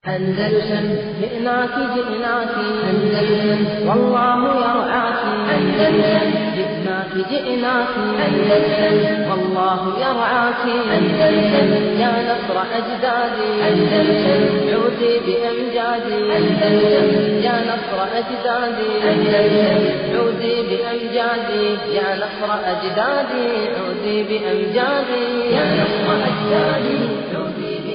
أندلسن جئناك جئناك أندلسن والله يرعاك أندلسن جئناك جئناك أندلسن والله يرعاك أندلسن يا نصر أجدادي أندلسن عودي بأمجادي أندلسن يا نصر أجدادي أندلسن عودي بأمجادي يا نصر أجدادي عودي بأمجادي يا نصر أجدادي عودي بأمجادي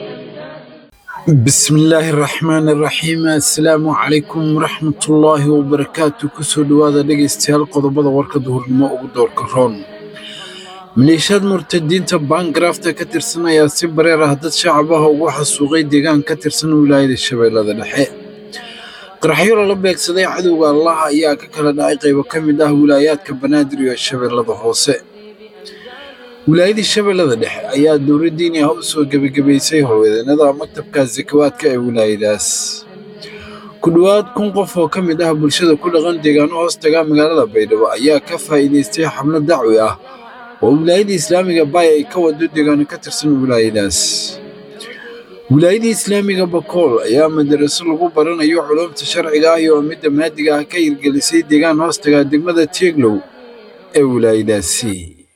bismillaahi raxmaani raxiim assalaamu calaykum waraxmatullaahi wabarakaatu kusoo dhowaada dhegaystayaal qodobada warka duhurnimo ugu doorka roon maleeshiyaad murtadiinta baangarafta ka tirsan ayaa si bareer ah dad shacab ah ugu xasuuqay deegaan ka tirsan wilaayada shabeellada dhexe qaraxyo lala beegsaday cadowga allah ayaa ka kala dhacay qaybo ka mid ah wilaayaadka banaadir iyo shabeellada hoose wilaayadii shabeellada dhexe ayaa dowla diini ah u soo gebagabaysay howlwadeennada maktabka sakawaadka ee wilaayadaas ku dhowaad kun qof oo ka mid ah bulshada ku dhaqan deegaano hoos taga magaalada baydhabo ayaa ka faa'iidaystay xablo dacwi ah oo wilaayada islaamiga baay ay ka wado deegaano ka tirsan wilaayadaas wilaayadii islaamiga bakool ayaa madaraso lagu baranayo culumta sharciga ah iyo midda maadiga ah ka hirgelisay deegaan hoos taga degmada tieglow ee wilaayadaasi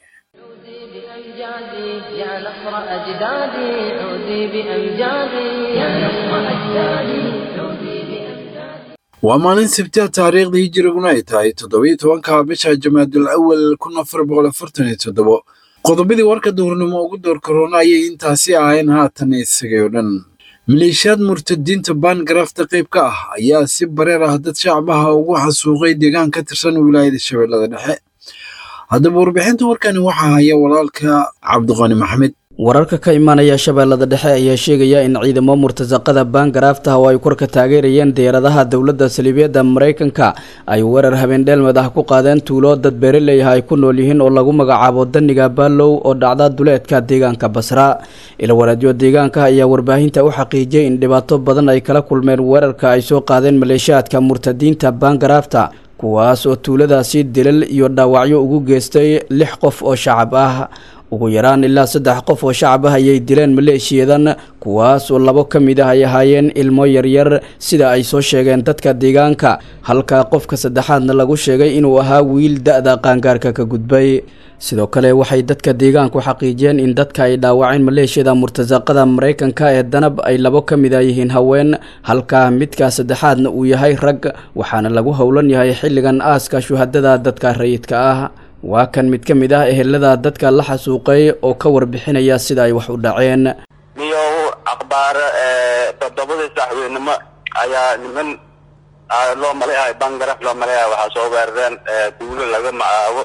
بأمجادي يا نصر أجدادي عودي بأمجادي يا نصر أجدادي عودي بأمجادي waa maalin sabtiha taariikhdii hijiriguna ay tahay toddobiyo tobanka bisha jamaadul awal kun afar boqol afartan iyo toddobo qodobadii warka duhurnimo ugu door korona ayay intaasi ahayn haatan isagay oo dhan maleeshiyaad murtadiinta baangarafta qayb ka ah ayaa si bareer ah dad shacbaha ugu xasuuqay deegaan ka tirsan wilaayada shabeellada dhexe haddaba warbixinta warkani waxaa haya walaalka cabdiqani maxamed wararka ka imaanaya shabeellada dhexe ayaa sheegaya in ciidamo murtasaqada baangaraafta oo ay korka taageerayeen diyaaradaha dowladda saliibiyadda maraykanka ay weerar habeendheelmad ah ku qaadeen tuulo dad beeraley ah ay ku nool yihiin oo lagu magacaabo daniga baalow oo dhacda duleedka deegaanka basra ilwaraadyo deegaanka ayaa warbaahinta u xaqiijiyey in dhibaato badan ay kala kulmeen weerarka ay soo qaadeen maleeshiyaadka murtadiinta baangaraafta kuwaas oo tuuladaasi dilal iyo dhaawacyo ugu geystay lix qof oo shacab ah ugu yaraan ilaa saddex qof oo shacab ah ayay dileen maleeshiyadan kuwaas oo labo ka mid ah ay ahaayeen ilmo yaryar sida ay soo sheegeen dadka deegaanka halka qofka saddexaadna lagu sheegay inuu ahaa wiil da-da qaangaarka ka gudbay sidoo kale waxay dadka deegaanku xaqiijiyeen in dadka ay dhaawaceen maleeshiyada murtasaqada maraykanka ee danab ay labo ka mid a yihiin haween halka midka saddexaadna uu yahay rag waxaana lagu howlan yahay xilligan aaska shuhadada dadka rayidka ah waa kan mid ka mid ah ehelada dadka la xasuuqay oo ka warbixinaya sida ay wax u dhaceen niyow akhbaaro toddobadii saxweynimo ayaa niman loo maleeyahay bangaraf loo maleeyahay waxaa soo weerareen duulo laga macaabo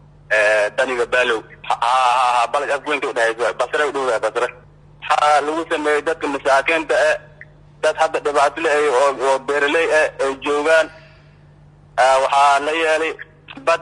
daniga baalow ha balaj afweynta udhehaysa basre udhowdahay basre waxaa lagu sameeyey dadka masaakiinta eh dad hadda dhibaato le oo beeraley ah ay joogaan waxaa la yeelay bad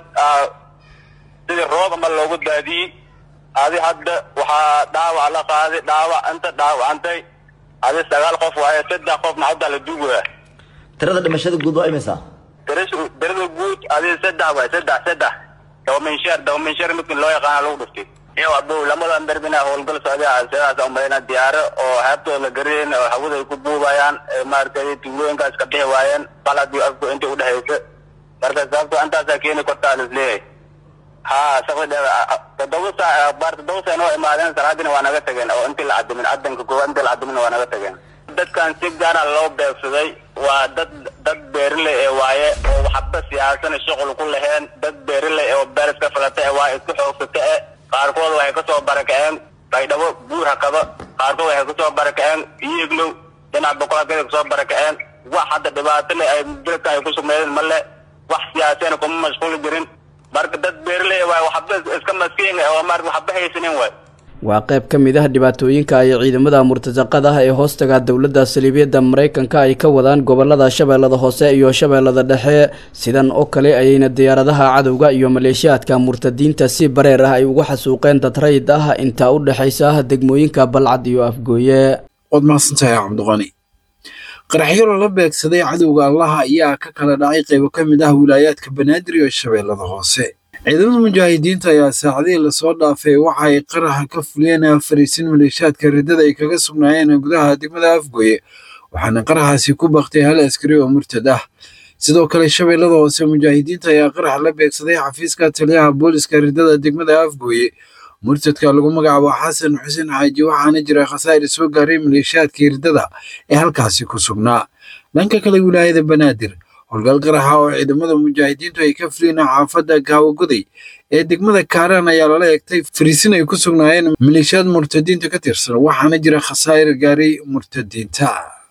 sidii roob ama loogu daadiyey adi hadda waxaa dhaawac la qaaday dhaawac inta dhaawacantay adi sagaal qof waaye saddex qofna hadda la duugaya tirada dhimashada guud waa imisa tirada guud adi saddex waay saddex saddex dawaminsheer dawaminsheer midkin loo yaqaana lagu dhuftay iyo abow lamadan darbina howlgal socday sidaas umalayna diyaaro oo heebtooda la garayn oo hawada ay ku buubayaan maaragtay tuulooyinkaas ka bixi waayeen balad iyo afku inta udhexaysa marka sababto intaasaa keeni kartaa lisleeyahay ha saqdi toddoba saac baar toddoba saac noo imaadeen salaadina waa naga tageen oo intii la cadimin cadanka koowaad intii la cadimin waa naga tageen dadkan si gaara loo beegsaday waa dad dad beeraley ee waaye oo waxba siyaasan shuqul ku laheen dad beeraley oo beer iska falata ee waa isku xoogsata e qaarkood waxay kasoo barakaceen baydhabo buur hakaba qaarkood waxay kasoo barakaceen iyeglow dhinac boqolaadkada kasoo barakaceen wax hadda dhibaato le ay dalka ay ku sugnaydeen male wax siyaaseen kuma mashquuli jirin marka dad beeraley waay waxba iska maskiin oo marka waxba haysanin waay waa qayb ka mid ah dhibaatooyinka ay ciidamada murtasaqada ah ee hoostaga dowladda saliibiyadda maraykanka ay ka wadaan gobolada shabeellada hoose iyo shabeellada dhexe sidan oo kale ayayna diyaaradaha cadowga iyo maleeshiyaadka murtadiinta si bareer ah ay uga xasuuqeen dad rayid ah intaa u dhexaysa degmooyinka balcad iyo afgooye waad mahadsantahay cabdiqani qaraxyo lala beegsaday cadowga allaha ayaa ka kala dhacay qaybo ka mid ah wilaayaadka banaadir iyo shabeellada hoose ciidamada mujaahidiinta ayaa saacadihii lasoo dhaafay waxa ay qaraxa ka fuliyeen fariisin maleeshiyaadka riddada ay kaga sugnaayeen gudaha degmada afgoye waxaana qaraxaasi ku baktay hal askari oo murtad ah sidoo kale shabeellada hoose mujaahidiinta ayaa qarax la beegsaday xafiiska taliyaha booliska ridada degmada afgooye murtadka lagu magacaabo xasan xuseen xaaji waxaana jira khasaa'ir soo gaaray maleeshiyaadkii ridada ee halkaasi ku sugnaa dhanka kale wilaayada banaadir howlgal qaraxa oo ciidamada mujaahidiintu ay ka fuliin xaafadda gaawagoday ee degmada kaaraan ayaa lala egtay fariisin ay ku sugnaayeen maleeshiyaad murtadiinta ka tirsan waxaana jira khasaa'ir gaaray murtadiinta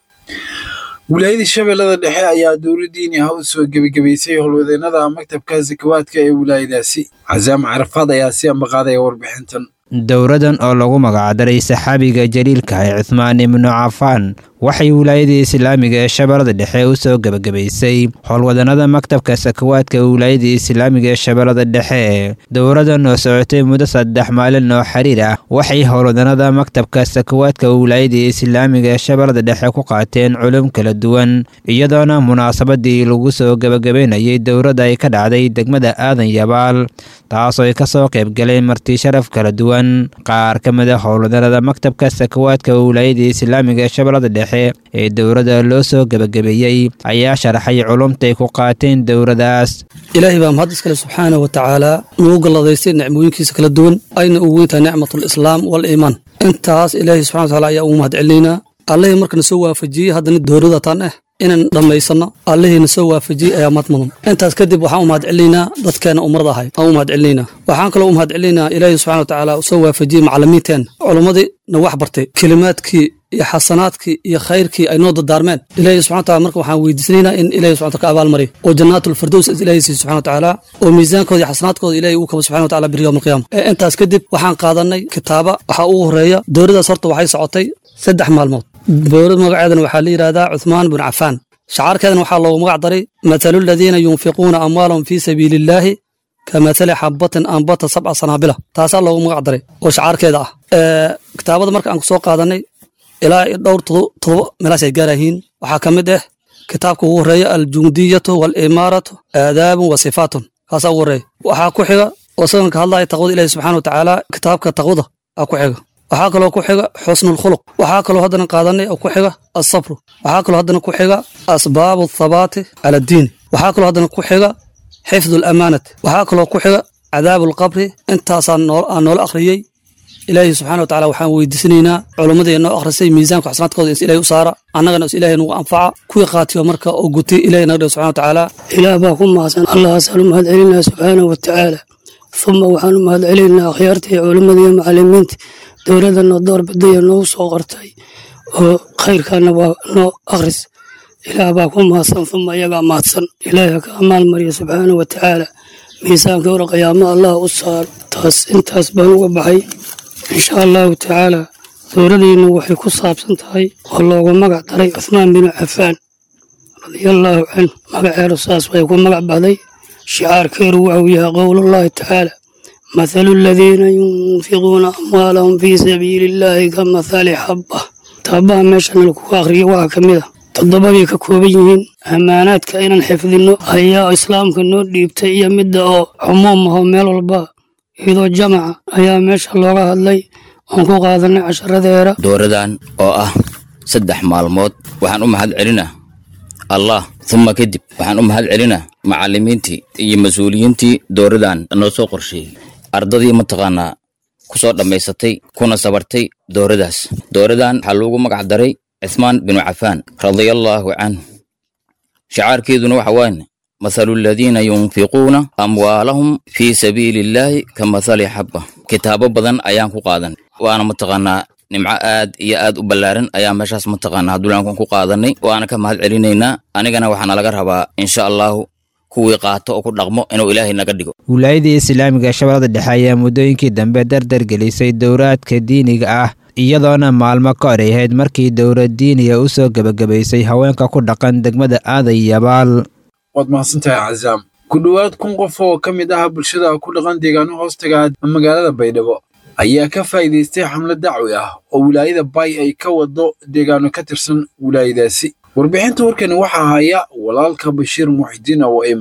wilaayadii shabeellada dhexe ayaa dowladdiini ha u soo gebagabaysay howlwadeenada maktabka sakawaadka ee wilaayadaasi casaam carafaad ayaa si ambaqaadaya warbixintan dowradan oo lagu magacdaray saxaabiga jaliilka ee cuhmaan ibnu cafaan waxay wilaayadii islaamiga ee shabeellada dhexe u soo gebagabaysay howlwadanada maktabka sakawaadka wilaayadii islaamiga ee shabeellada dhexe dowradan oo socotay muddo saddex maalin oo xiriir ah waxay howlwadanada maktabka sakawaadka wilaayadii islaamiga ee shabeellada dhexe ku qaateen culum kala duwan iyadoona munaasabadii lagu soo gebagabaynayay dowradda ay ka dhacday degmada aadan yabaal taasoo ay kasoo qaybgaleen marti sharaf kala duwan qaar ka mid a howlwadanada maktabka sakawaadka wilaayadii islaamiga ee shabeellada dhexe ee dowladda loo soo gebagabeeyey ayaa sharaxay culumtay ku qaateen dowladaas ilaahay baa mahad iskale subxaana wa tacaala nugu galladaystay nicmooyinkiisa kala duwan ayna ugu weyntahay nicmatulislaam waliimaan intaas ilaahay subxana wataala ayaa ugu mahad celinaynaa allihii markana soo waafajiyey haddana dowladda taan ah inaan dhammaysanno allihiina soo waafajiyey ayaa mad mudan intaas kadib waxaan u mahad celinaynaa dadkeena umrada ahay aan u mahad celinaynaa waxaan kaloo u mahad celinaynaa ilaahay subxana wa tacaala soo waafajiyey macallimiinteen culummadii na wax bartay kelimaadkii iyo xasanaadkii iyo khayrkii ay noo dardaarmeen ilaahay subxana wataala marka waxaan weydiisanaynaa in ilahay subxana ka abaalmariyo oo jannaatul-firdows ilaahay siiyo subxana watacaala oo miisaankooda iyo xasanaadkooda ilaahay uu kabo subxana wataala biri yowma alqiyaama ee intaas kadib waxaan qaadanay kitaaba waxaa ugu horeeya dowladdaas horta waxay socotay saddex maalmood dowlad magaceedana waxaa la yidhahdaa cuthmaan bin cafaan shacaarkeedana waxaa loogu magac daray mathalu aladiina yunfiquuna amwaalahum fii sabiili illaahi ka mathali xabatin ambata sabca sanaabila taasaa loogu magac daray oo shacaarkeeda ah kitaabada marka aan ku soo qaadanay ilaa dhowr todoba meelaas ay gaarayihiin waxaa ka mid ah kitaabka ugu horeeya aljundiyatu waalimaaratu aadaabun wa sifaatun kaasaa ugu horeeya waxaa ku xiga oo isagan ka hadlaya taqwada ilahi subxana wa tacaala kitaabka taqwada aa ku xiga waxaa kaloo ku xiga xusnulkhuluq waxaa kaloo haddana qaadanay oo ku xiga asabru waxaa kaloo haddana ku xiga asbaabu athabaati cala addiini waxaa kaloo haddana ku xiga xifdu alamaanati waxaa kaloo ku xiga cadaabu alqabri intaasaa aan noola akhriyey ilaahay subxana wa tacala waxaan weydiisanaynaa culummadii noo akhrisay miisaanka xasanaadkooda is ilahay u saara annagana is ilaahay nagu anfaca kuwii qaatiyo marka oo gutay ilahay naga dhigo subxana wa tacaala ilaah baa ku mahadsan allahaasaan u mahad celinaa subxaana wa tacaala uma waxaan u mahad celinaynaa akhyaartii culimmada iyo macallimiinta dowladda noo door badaya noogu soo qortay oo khayrkaana waa noo akhris ilaah baa ku mahadsan uma iyagaa mahadsan ilaahay ka amaal mariya subxaana wa tacaala miisaanka hore qiyaamo allah u saaro taas intaas baan uga baxay insha allahu tacaala dowladeennu waxay ku saabsan tahay oo loogu magac daray cuhmaan binu cafaan radiallaahu canhu magaceedu saas way ku magac bahday shicaarkeedu waxuu yahay qowlullaahi tacaala mathalu aladiina yunfiquuna amwaalahum fii sabiili illaahi ka mathali xabba taabaha meeshan lakugu akhriyo waxaa ka mid a toddobabay ka kooban yihiin ammaanaadka inaan xifdinno ayaa islaamka noo dhiibtay iyo midda oo cumuum aho meel walba iyadoo jamaca ayaa meesha looga hadlay oon ku qaadanay casharadeera dooradan oo ah saddex maalmood waxaan u mahad celinaa allah uma kadib waxaan u mahad celinaa macallimiintii iyo mas-uuliyiintii dooradan noo soo qorsheeyey ardadii mataqaanaa ku soo dhammaysatay kuna sabartay dooradaas dooradan waxaa loogu magac daray cuthmaan binu cafaan radiallaahu canhu shacaarkeeduna waxa waane mathalu aladiina yunfiquuna amwaalahum fii sabiili illaahi ka mathali xabba kitaabo badan ayaan ku qaadan waana mataqaanaa nimco aad iyo aad u ballaaran ayaa meeshaas mataqaanaa duulaankan ku qaadanay waana ka mahad celinaynaa anigana waxaana laga rabaa insha allahu kuwii qaato oo ku dhaqmo inuu ilaahay naga dhigo wilaayadii islaamiga ee shabeellada dhexe ayaa muddooyinkii dambe dardar gelisay dowraadka diiniga ah iyadoona maalmo ka hor ay ahayd markii dowlad diiniga u soo gebagabaysay haweenka ku dhaqan degmada aaday yabaal waad mahadsantahay cazaam ku dhowaad kun qof oo ka mid ah bulshada ku dhaqan deegaano hoostaga magaalada baydhabo ayaa ka faa'iidaystay xamlad dacwi ah oo wilaayada bay ay ka wado deegaano ka tirsan wilaayadaasi warbixinta warkani waxaa haya walaalka bashiir muxidiin awo eyman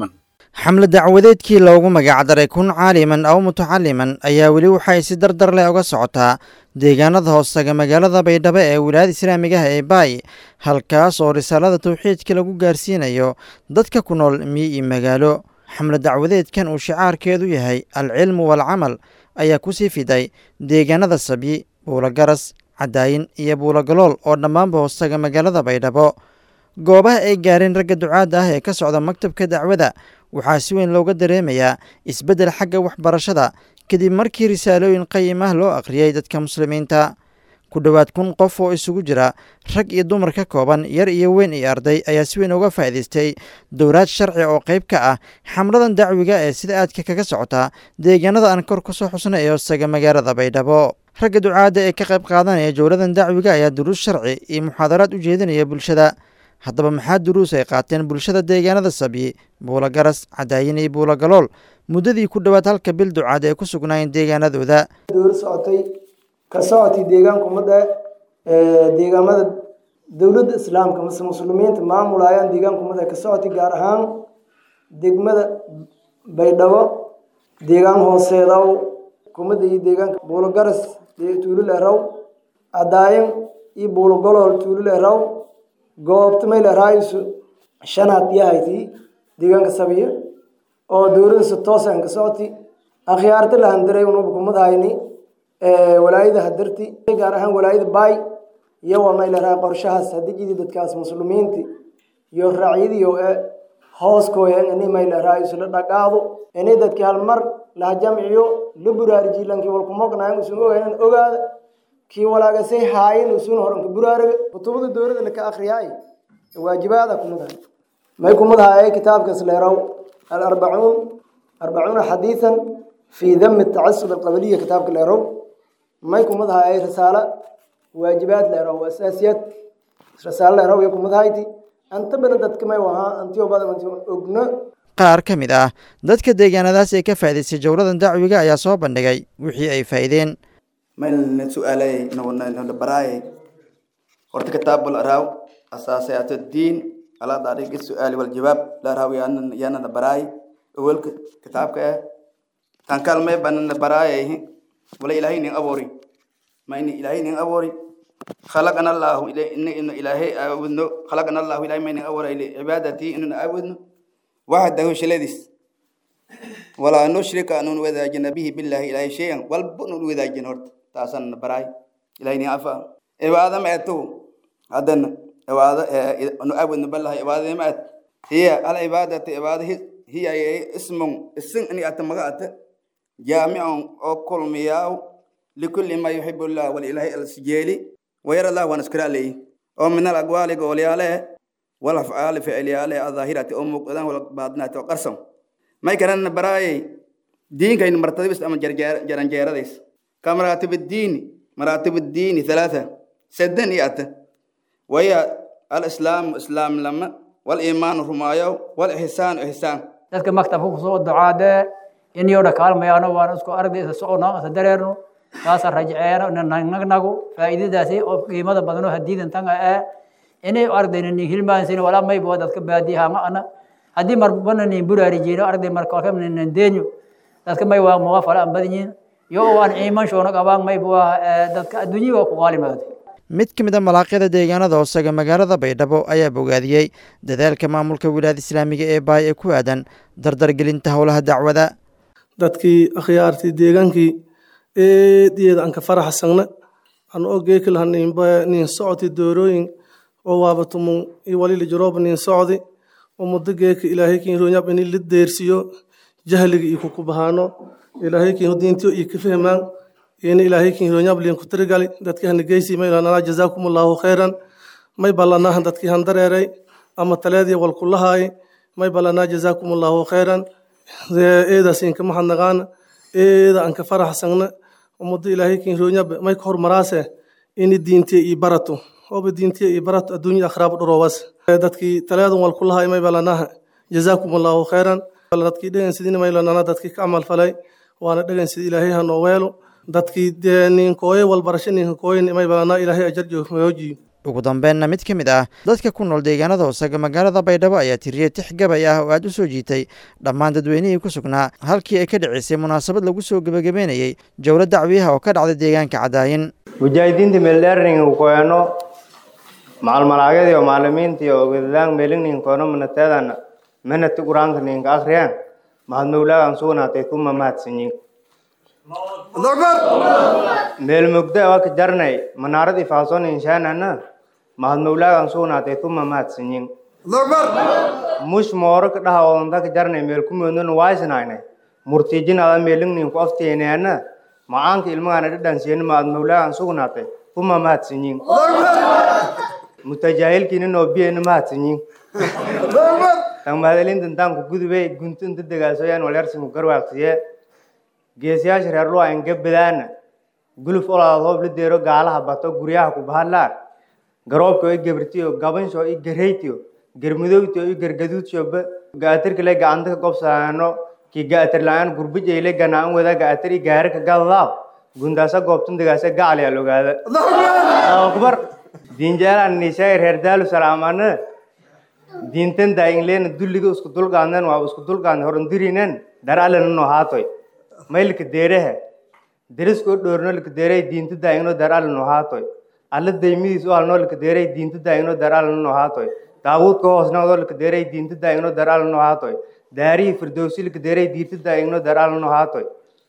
xamle dacwadeedkii loogu magacdaray kun caaliman aw mutacaliman ayaa weli waxay si dardar leh uga socotaa deegaanada hoostaga magaalada baydhabo ee wilaayada islaamigaha ee baay halkaas oo risaalada tawxiidka lagu gaarsiinayo dadka ku nool miyi iyo magaalo xamle dacwadeedkan uu shicaarkeedu yahay alcilmu waalcamal ayaa kusii fiday deegaanada sabyi buulogaras cadaayin iyo buulogalool oo dhammaanba hoostaga magaalada baydhabo goobaha ay gaareen ragga ducaadda ah ee ka socda maktabka dacwada waxaa si weyn looga dareemayaa isbeddel xagga waxbarashada kadib markii risaalooyin qayim ah loo akhriyey dadka muslimiinta ku dhowaad kun qof oo isugu jira rag iyo dumar ka kooban yar iyo weyn iyo arday ayaa si weyn uga faa'iidaystay dowlaad sharci oo qayb ka ah xamladan dacwiga ee sida aadka kaga socota deegaanada aan kor ku soo xusna ee hoostaga magaalada baydhabo ragga ducaadda ee ka qayb qaadanaya jowladan dacwiga ayaa duruus sharci iyo muxaadaraad u jeedinaya bulshada haddaba maxaa duruus ay qaateen bulshada deegaanada sabyi buulogaras cadaayin iyo buulogalool muddadii ku dhowaad halka bil ducaad ee ku sugnaayeen deegaanadooda dowlad socotay ka socotay deegaanka ummadda deegaamada dowladda islaamka mase muslimiinta maamulayaan deegaanka ummadda ka socotay gaar ahaan degmada baydhabo deegaan hooseedaw kumada iyo deegaanka buulogaras tuululeraw cadaayin iyo buulogolool tuululeraw goobta mayleraayisu shanaad yahayti deegaanka sabiya oo dowladasa toosan ka socoti akhyaarta lahandiray unuba kumadhayni walaayada hadarti gaar ahaan walaayada baay iyo waa mayleraa qorshahaas hadijidii dadkaas muslimiinti iyo raacyadiyo ee hooskooyan ini mayleraayisu la dhaqaado ini dadki halmar laha jamciyo la buraarijiy lankii walkumognayan usun ogaynan ogaada kii walaagasay haayin usun horanka buraaraga kutubada dowlada laka akriyaay waajibaada kumadahay may kumadahay kitaabkaas leeraw alarbacuun arbacuuna xadiisan fii dami tacasub alqabiliya kitaabka leeraw may kumadahay risaalo waajibaad leeraw asaasiyaad risaalo leeraw iyo kumadahayti anta bana dadka may wahaa antiyo badan ogno qaar ka mid ah dadka deegaanadaas ee ka faa'idaystay jowladan dacwiga ayaa soo bandhigay wixii ay faa'iideen maylna su'aalay nala baraayay horta kitaabul araaw asaasayaatu diin ala dariiqi su'aali wal jawaab la araaw yaana yaana na baraay awalka kitaabka ah tan kalmay banana baraayay wala ilaahay nin abuuri ma ini ilaahay nin abuuri خلقنا الله إن إن إلهي أعبدنا خلقنا الله إلهي من أول إلى عبادتي إن أعبدنا وحده شلدس ولا نشرك أن نوذاجن به بالله إلهي شيئا والبن نوذاجن هرت تاسن براي إلهي نعفا عبادة ما أتو هذن عبادة نعبد بالله عبادة ما هي العبادة عبادة هي اسم اسم أني أتمغات جامع أو كل مياه لكل ما يحب الله والإله السجيلي ويرى الله ونسكر عليه ومن الأقوال قولي عليه والأفعال فعلي عليه الظاهرة أم مقدام والباطنة وقرصم ما يكرن براي دين كاين مرتبة بس أما جران جيرا ديس كمراتب الدين مراتب الدين ثلاثة سدن يأت وهي الإسلام إسلام لما والإيمان رمايو والإحسان إحسان dadka maktabka kusoo ducaadee in yoodha kaalmayaano waan isku ardaysa socono isa dareerno kaasa rajceeno nagnagu faa'iidadaasi oo qiimada badano hadiidan tanga ee inay ardayna nin hilmaansin walaa maybo dadka baadiyaha ma ana haddii marbana nin buraarijiino arday marka nin deenyo dadka may waa muga fala an badinyin yo waan iiman shoona qabaan maybo dadka adduunyada waa ku qaalimaada mid ka mid a malaaqyada deegaanada hoosaga magaalada baydhabo ayaa bogaadiyey dadaalka maamulka wilaayada islaamiga ee baay ee ku aadan dardargelinta howlaha dacwada dadkii akhyaartii deegaankii eediyeeda aan ka faraxsagna aan oo geeki laha nin socoti doorooyin oo waabatumun iyo walili jarooba nin socdi oo muddo geeki ilaahay kiin roonyab ini la deersiyo jahliga iyo kukubahaano ilaahay kiin diintiyo iyo kafahmaan ini ilaahay kiin roonyab liin ku tirigali dadkii hana geysi may lanaa jazaakum allahu khayran may ballanaahan dadkii han dareeray ama taleedii walkulahaay may ballanaa jazaakum allahu khayran eedaas inka mahadnaqaana eeda aan ka faraxsagna ummadda ilaahay kiin roonyab may ka hormaraase ini diintiya iyo barato ooba diintiya iyo barato adduunya akhraab dhuroowas dadkii taleedan walkulahaay may ballanaaha jazaakum allahu khayran dadkii dhegan sidina may lanana dadkii ka camal falay waana dhegan sida ilaahay ha noo weelo dadkii ninkooye walbarasho ninka kooye may balanaa ilaahay ajar joogmoojiyo ugu dambeenna mid ka mid ah dadka ku nool deegaanada hoosaga magaalada baydhabo ayaa tiriyey tix gabay ah oo aad u soo jiitay dhammaan dadweynihii ku sugnaa halkii ay ka dhicisay munaasabad lagu soo gebagabeynayey jowlo dacwiyaha oo ka dhacday deegaanka cadaayin mujaahidiinta meeldheerning koeno macalmalaagyadii oo maalimiintii oo wedadaan meelingning koeno manateedan manati quraanka ninka akhriyaan mahad mawlaagan sugnaatay kuma mahadsanyin meel mugda waa ka jarnay manaaradii faasoon inshaanana mahad mawlaagan sugnaatay kuma mahadsanyin mush mooro ka dhaha oonta ka jarnay meel ku moodnona waaysnaynay murtiijinada meelingnin ku afteeneana macaanka ilmagaana dhadhansiyen mahad mawlaagan sugnaatay kuma mahadsanyin mutajaahilkiina noo biyena mahadsanyin tan mahadalintan taanku gudubay guntunta degaasoyaan walyarsimu garwaaqsiye geesiyaasha reer luwa ingabadaana guluf olaad hoob la deero gaalaha bato guryaha ku bahadlaan garoobka i gabrtiyo gabansho i gareytiyo garmudowtiyo i gargaduudshoba gaatirkale gacanta ka gobsaano ki gaatir la-aan gurbijayle ganaan wada gaatir i gaari ka gadadaab gundaasa goobtan degaasa gacli al ogaada akbar diinjaalaan nishaay reer daalu salaamana diintan daayinleena dulliga isku dulqaadan waa isku dulqaadan horundirinan daraalena no haatoy maylka deeraha derisko dhoorno lika deeray diinta daayino daraala no haatoy alla daymidiis u halno lika deeray diinta daayino daraala no haatoy daawuudka hoosnawdo lika deeray diinta daayino daraala no haatoy daarihii firdowsi lika deeray diinta daayino daraala no haatoy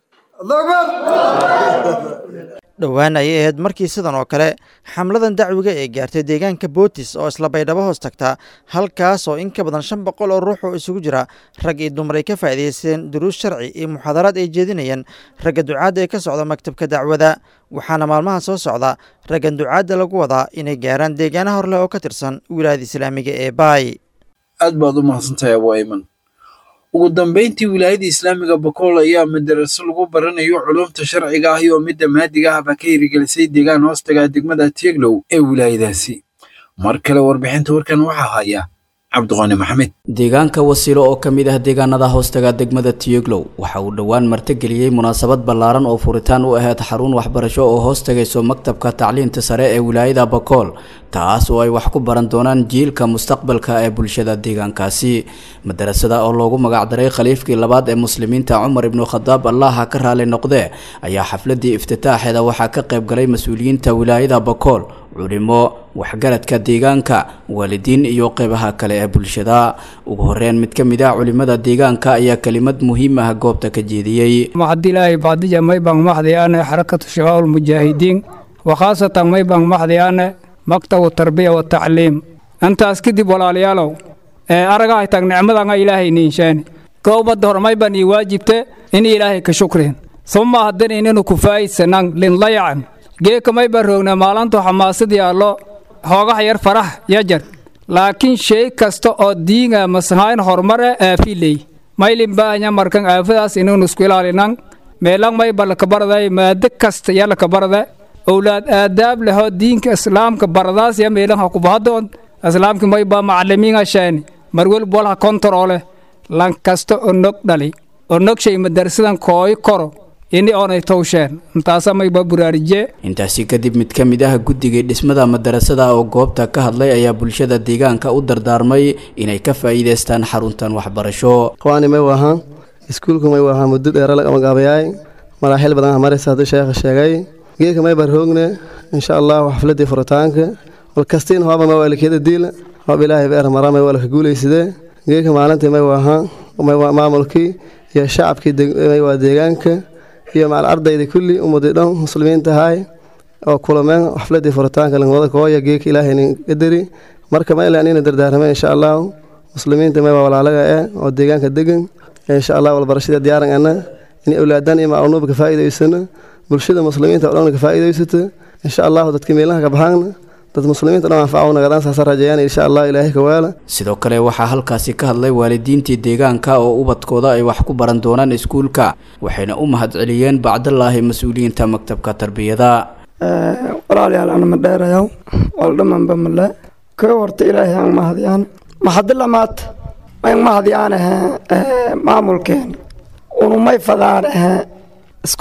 dhowaan ayay ahayd markii sidan oo kale xamladan dacwiga ee gaartay deegaanka bootis oo isla baydhabo hoos tagta halkaas oo in ka badan shan boqol oo ruux oo isugu jira rag iyo dumar ay ka faa'iidaysteen duruus sharci iyo muxaadaraad ay jeedinayeen ragga ducaadda ee ka socda maktabka dacwada waxaana maalmaha soo socda raggan ducaadda lagu wadaa inay gaaraan deegaana horleh oo ka tirsan wilaayada islaamiga ee baay aad baad u mahadsantahay abu ayman ugu dambeyntii wilaayada islaamiga bakool ayaa madaraso lagu baranayo culumta sharciga ah iyo midda maadiga ahba ka hirigelisay deegaan hoostaga degmada tieglow ee wilaayadaasi mar kale warbixinta warkan waxaa haya cabdiqaani maxamed deegaanka wasiilo oo ka mid ah deegaanada hoostaga degmada tiyoglow waxa uu dhowaan martigeliyey munaasabad ballaaran oo furitaan u ahayd xarun waxbarasho oo hoos tagayso maktabka tacliinta sare ee wilaayada bakool taas oo ay wax ku baran doonaan jiilka mustaqbalka ee bulshada deegaankaasi madarasada oo loogu magacdaray khaliifkii labaad ee muslimiinta cumar ibnu khadaab allaha ka raali noqdee ayaa xafladii iftitaaxeeda waxaa ka qayb galay mas-uuliyiinta wilaayada bakool culimo waxgaradka deegaanka waalidiin iyo qeybaha kale ee bulshada ugu horeyn mid ka mid ah culimada deegaanka ayaa kelimad muhiim ah goobta ka jeediyey maxadilaahi bacdija maybang maxdiyaane xarakatu shabaab ulmujaahidiin wakhaasatan maybang maxdiyaane maktabu tarbiya watacliim intaas kadib walaalayaalow ee aragahay tag nicmadanga ilaahay niinshaani gowbadda hor mayban ii waajibte in ilaahay ka shukrin suma haddana inanu ku faa'iidsanang linlayacan geeka mayban roogna maalantu xamaasadii allo hoogaha yar farax yajar laakiin shay kasta oo diinga masahayn horumare aafiley maylin baahanya markan aafadaas inanu isku ilaalinan meelang mayba lakabarday maado kasta ya lakabarda owlaad aadaab lehoo diinka islaamka baradaas ya meelang ha kubahadoon islaamka mayba macalimiinga shaani marwelba walha kontaroole lan kasta oo nog dhali oo nog shay madarsadan kooy koro ini oonay towsheen intaasa mayba buraarije intaasi kadib mid ka mid ah guddigii dhismada madarasada oo goobta ka hadlay ayaa bulshada deegaanka u dardaarmay inay ka faa'iidaystaan xaruntan waxbarasho qawaani may wahaan iskuulku may wahaa muddo dheera laga magaabayaay maraaxil badan maraysa hadduu sheekha sheegay geedka may barhoogne insha allahu xafladii furitaanka walkastiin hooba may waalikeeda diila hoob ilaahay beer maraa may waalka guulaysidee geedka maalintii may wahaan may waa maamulkii iyo shacabkii may waa deegaanka iyo macal ardayda kulli ummadii dhan muslimiinta ahaay oo kulameen xafladii furitaanka langwada kooya geeka ilaahaynin qadari marka ma ilaan ina dardaarmeen insha allahu muslimiinta may waa walaalaga eh oo deegaanka degan insha allah walbarashada diyaaran ana in awlaadan iyo maclunuuba ka faa'iidaysano bulshada muslimiinta oo dhan ka faa'iidaysato insha allahu dadka meelaha ka baxaana dad muslimiinta dhan anfacaw nagadaan saasa rajayaan insha allah ilaahay ka waala sidoo kale waxaa halkaasi ka hadlay waalidiintii deegaanka oo ubadkooda ay wax ku baran doonaan iskuulka waxayna u mahadceliyeen bacdallaahi mas-uuliyiinta maktabka tarbiyada walaalayaal ana ma dheerayaw waldhamanba male ka horta ilaahay aan mahadyaan maxadilamaad may mahadyaan ahe maamulkeen unumay fadaan ahe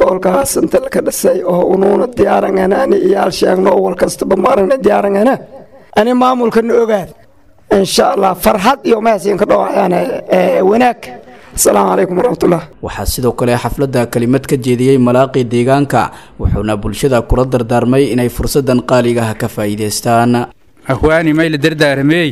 iskoolkaas inta laka dhisay oo unuuna diyaarangana ani iyaal sheegno wal kastaba maaragna diyaarangana ani maamulkana ogaad insha allah farxad iyo mahadsiin ka dhawaayaan wanaag asalaamu calaykum waraxmatullah waxaa sidoo kale xafladda kelimad ka jeediyey malaaqii deegaanka wuxuuna bulshada kula dardaarmay inay fursadan qaaliga ah ka faa'iidaystaan ahwaani mayla dardaaramey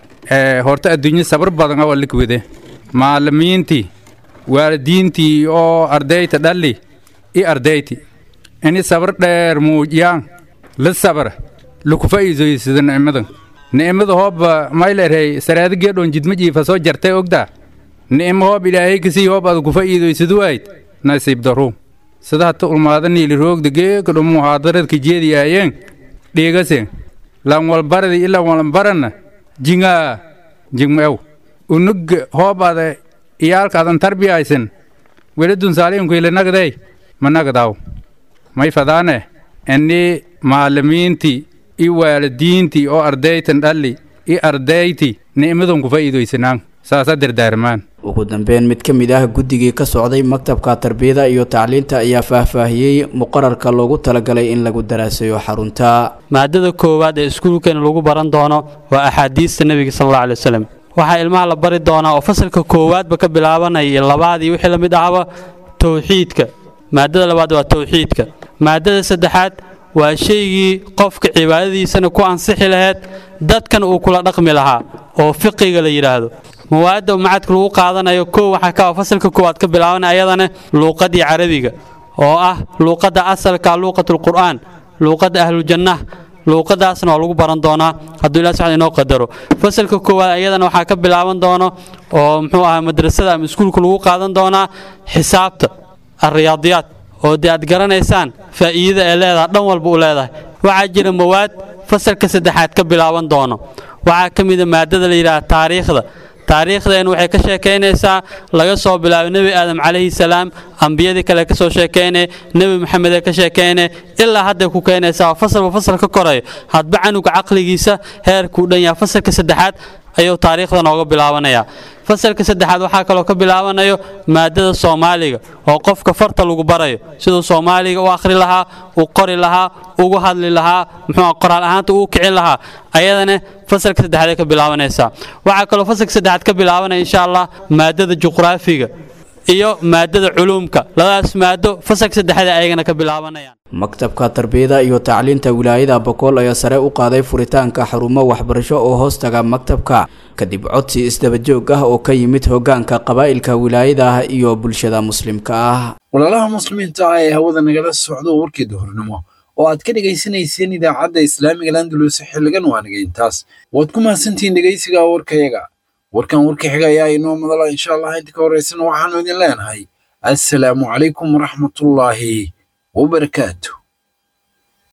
horta adduunyo sabar badan oo likwide maalimiintii waalidiintii oo ardayta dhalli i ardayti ini sabar dheer muujiyaan la sabar laku faa'iidaysado nicmadan nicmada hooba maylerhay saraada geedhoon jidma jiifa soo jartay ogdaa nicmo hoob ilaahay kasii hoob aad ku faa'iidaysadu wayd nasiib daru sida hata ulmaada niili roogda geeka dhumu muhaadaradka jeediyaayeen dhiigase lan walbaradi ilan walbaranna jingaa jingmew unug hoobaada iyaalkaadan tarbiyaysan weladun saaliinkuile nagday ma nagdaw may fadaane ini maalimiintii i waalidiintii oo ardaytan dhalli i ardayti nicmadan ku faa'iidaysanaan saasa dardaarmaan ugu dambeyn mid ka mid ah guddigii ka socday maktabka tarbiyada iyo tacliinta ayaa faahfaahiyey muqararka loogu talagalay in lagu daraasayo xarunta maadada koowaad ee iskuulkeena lagu baran doono waa axaadiista nebiga sal alla alay wasalam waxaa ilmaha la bari doonaa oo fasalka koowaadba ka bilaabanaya iyo labaad iyo wixii la mid ahaba towxiidka maadada labaad waa towxiidka maadada saddexaad waa shaygii qofka cibaadadiisana ku ansixi lahayd dadkan uu kula dhaqmi lahaa oo fiqiga la yidhaahdo mawaadda macadka lagu qaadanayo kow waxaa ka fasalka koowaad ka bilaabanaya ayadana luuqadii carabiga oo ah luuqadda asalka luuqatulqur'aan luuqadda ahlujannah luuqadaasna waa lagu baran doonaa hadduu ilaah subxaana inoo qadaro fasalka koowaad ayadana waxaa ka bilaaban doono oo muxuu ahaa madrasada ama iskuulka lagu qaadan doonaa xisaabta alriyaadiyaad oo dee aad garanaysaan faa'iidada ee leedahay dhan walba u leedahay waxaa jira mawaad fasalka saddexaad ka bilaaban doono waxaa ka mida maadada la yidhaha taariikhda taariikhdeen waxay ka sheekaynaysaa laga soo bilaabo nebi aadam calayhi salaam ambiyadii kale ka soo sheekaynay nebi maxamed ee ka sheekaynay ilaa hadday ku keenaysaa fasalba fasal ka korayo hadba canuga caqligiisa heerkuu dhan yaha fasalka saddexaad ayuu taariikhda nooga bilaabanayaa fasalka saddexaad waxaa kaloo ka bilaabanayo maadada soomaaliga oo qofka farta lagu barayo siduu soomaaliga u akhri lahaa u qori lahaa ugu hadli lahaa muxuu qoraal ahaanta uu kicin lahaa ayadana fasalka saddexaad ka bilaabanaysaa waxaa kaloo fasalka saddexaad ka bilaabanaya insha allah maadada juqraafiga iyo maadada culuumka labadaas maado fasalka saddexaad ayagana ka bilaabanayaan maktabka tarbiyada iyo tacliinta wilaayada bokool ayaa sare u qaaday furitaanka xarumo waxbarasho oo hoostaga maktabka kadib codsi isdabajoog ah oo ka yimid hogaanka qabaa'ilka wilaayada iyo bulshada muslimka ah walaalaha muslimiinta ah ee hawada nagala socdo warkii duhurnimo oo aad ka dhegaysanayseen idaacadda islaamiga landalus xilligan waa nagayntaas waad ku mahadsantihiin dhegaysiga warkayaga warkan warka xiga ayaa inoo madala insha allah inta ka horeysana waxaanu idin leenahay assalaamu calaykum waraxmatullaahi wabarakaatu